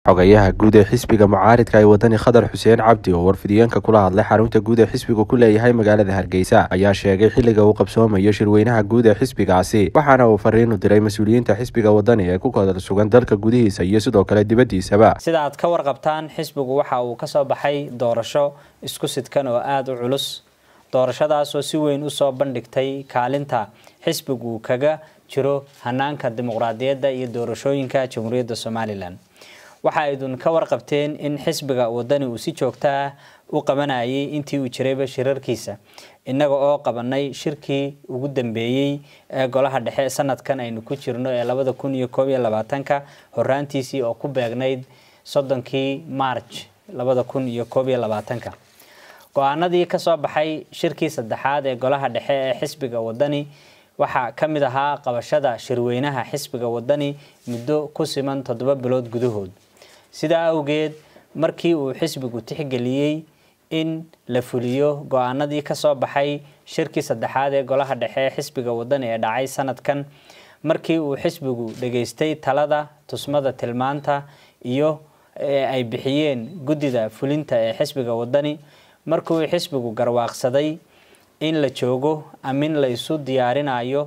xogayaha guud ee xisbiga mucaaridka ee wadani khadar xuseen cabdi oo warfidiyeenka kula hadlay xarunta guud ee xisbigu ku leeyahay magaalada hargeysa ayaa sheegay xilliga uu qabsoomayo shirweynaha guud ee xisbigaasi waxaana uu fariin u diray mas-uuliyiinta xisbiga wadani ee ku kala sugan dalka gudihiisa iyo sidoo kale dibaddiisaba sida aad ka warqabtaan xisbigu waxa uu kasoo baxay doorasho isku sidkan oo aada u culus doorashadaasoo si weyn usoo bandhigtay kaalinta xisbigu kaga jiro hanaanka dimuqraadiyadda iyo doorashooyinka jamhuuriyadda somalilan waxa aydun ka warqabteen in xisbiga wadani uu si joogto ah u qabanayay intii uu jirayba shirarkiisa innaga oo qabanay shirkii ugu dambeeyey ee golaha dhexe sanadkan aynu ku jirno ee labada kun iyo koob iyo labaatanka horaantiisii oo ku beegnayd soddonkii march labada kun iyo koob iyo labaatanka go-aanadii kasoo baxay shirkii saddexaad ee golaha dhexe ee xisbiga wadani waxaa ka mid ahaa qabashada shirweynaha xisbiga wadani muddo ku siman toddoba bilood gudahood sidaa awgeed markii uu xisbigu tixgeliyey in la fuliyo go-aanadii kasoo baxay shirkii saddexaad ee golaha dhexe ee xisbiga wadani ee dhacay sanadkan markii uu xisbigu dhageystay talada tusmada tilmaanta iyo ay bixiyeen guddida fulinta ee xisbiga wadani markuu xisbigu garwaaqsaday in la joogo amin la isu diyaarinayo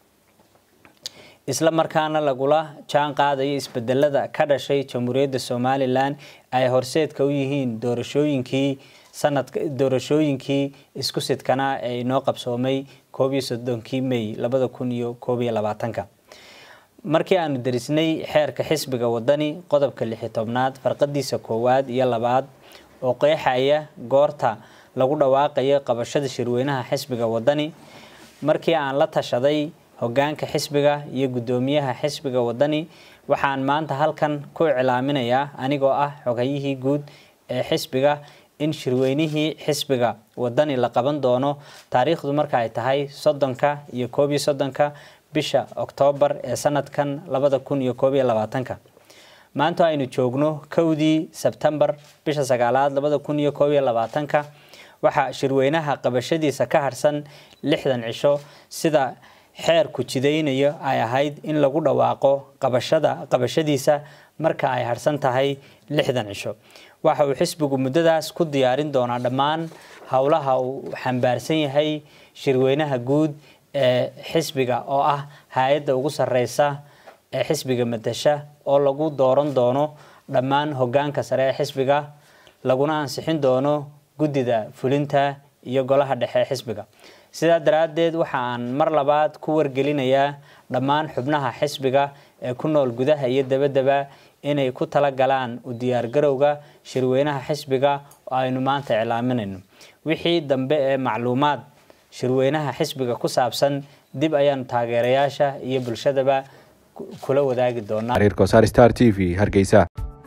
isla markaana lagula jaan qaadayo isbedelada ka dhashay jamhuuriyadda somalilan ay horseedka u yihiin doorashooyinkii sanadka doorashooyinkii isku sidkanaa ee inoo qabsoomay koob iyo soddonkii may labada kun iyo koob iyo labaatanka markii aanu derisnay xeerka xisbiga wadani qodobka lixi tobnaad farqadiisa koowaad iyo labaad oo qeexaya goorta lagu dhawaaqayo qabashada shirweynaha xisbiga wadani markii aan la tashaday hogaanka xisbiga iyo guddoomiyaha xisbiga wadani waxaan maanta halkan ku iclaaminayaa anigoo ah xogayihii guud ee xisbiga in shirweynihii xisbiga wadani la qaban doono taariikhdu marka ay tahay soddonka iyo koob iyo soddonka bisha oktoobar ee sanadkan labada kun iyo koob iyo labaatanka maanta aynu joogno kowdii sebtembar bisha sagaalaad labada kun iyo koob iyo labaatanka waxaa shirweynaha qabashadiisa ka harsan lixdan cisho sida xeerku jidaynayo ay ahayd in lagu dhawaaqo qabashada qabashadiisa marka ay harsan tahay lixdan cisho waxa uu xisbigu muddadaas ku diyaarin doonaa dhammaan howlaha uu xambaarsan yahay shirweynaha guud ee xisbiga oo ah hay-adda ugu sareysa ee xisbiga matasha oo lagu dooran doono dhammaan hogaanka sare ee xisbiga laguna ansixin doono guddida fulinta iyo golaha dhexe ee xisbiga sidaa daraaddeed waxa aan mar labaad ku wargelinayaa dhammaan xubnaha xisbiga ee ku nool gudaha iyo dabadaba inay ku tala galaan u diyaargarowga shirweynaha xisbiga oo aynu maanta iclaaminayno wixii dambe ee macluumaad shirweynaha xisbiga ku saabsan dib ayaanu taageerayaasha iyo bulshadaba kula wadaagi doonaa star t v hargeysa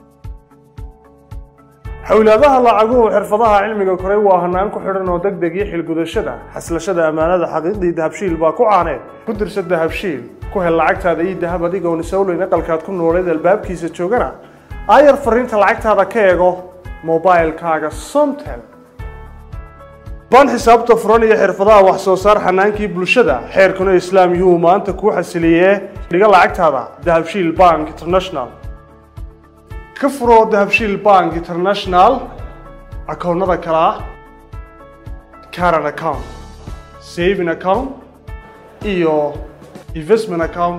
xowlaadaha lacaguhu xirfadaha cilmiga koray waa hanaan ku xidhan oo deg deg iyo xilgudashada xaslashada ammaanada xaqiiqdii dahabshiil baa ku caaneed ku dirsa dahabshiil ku hel lacagtaada ii dahab adigoon isowleyn aqalkaad ku nooleed albaabkiisa joogana aayar fariinta lacagtaada ka eego mobilkaaga somtel baan xisaabta furan iyo xirfadaha wax soo saar xanaankii bulshada xeerkuna islaam yuhuu maanta kuu xasiliyee dhiga lacagtaada dahabshiil bank international ka furo dahabshiil bank international akoonnada kale ah caran account saving account iyo investment account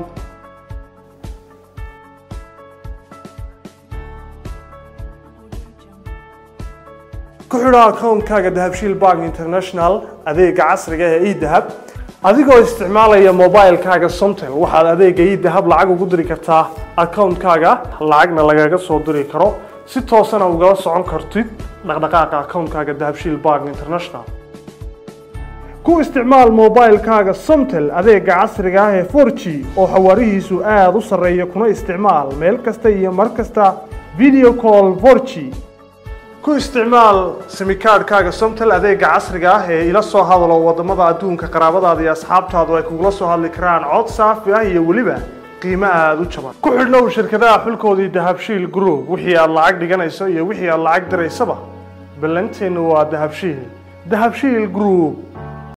ku xidho akoonkaaga dahabshiil bank international adeega casriga ee edahab adigoo isticmaalaya mobilkaaga somtel waxaad adeega idahab lacag ugu diri kartaa akoonkaaga lacagna lagaga soo diri karo si toosana ugala socon kartid dhaqdhaqaaqa akoonkaaga dahabshiil bank international ku isticmaal mobilkaaga somtel adeega casriga ah ee for g oo xawaarihiisu aada u sarreeya kuna isticmaal meel kasta iyo mar kasta video call for g ku isticmaal simikaadhkaaga somtel adeega casriga ah ee ila soo hadalo wadamada adduunka qaraabadaada iyo asxaabtaadu ay kugula soo hadli karaan cod saafi ah iyo weliba qiimo aada u jaban ku xidhnow shirkadaha xulkoodii dahabshiil group wixii aad lacag dhiganayso iyo wixii aad lacag diraysaba ballanteennu waa dahabshiil dahabshiil group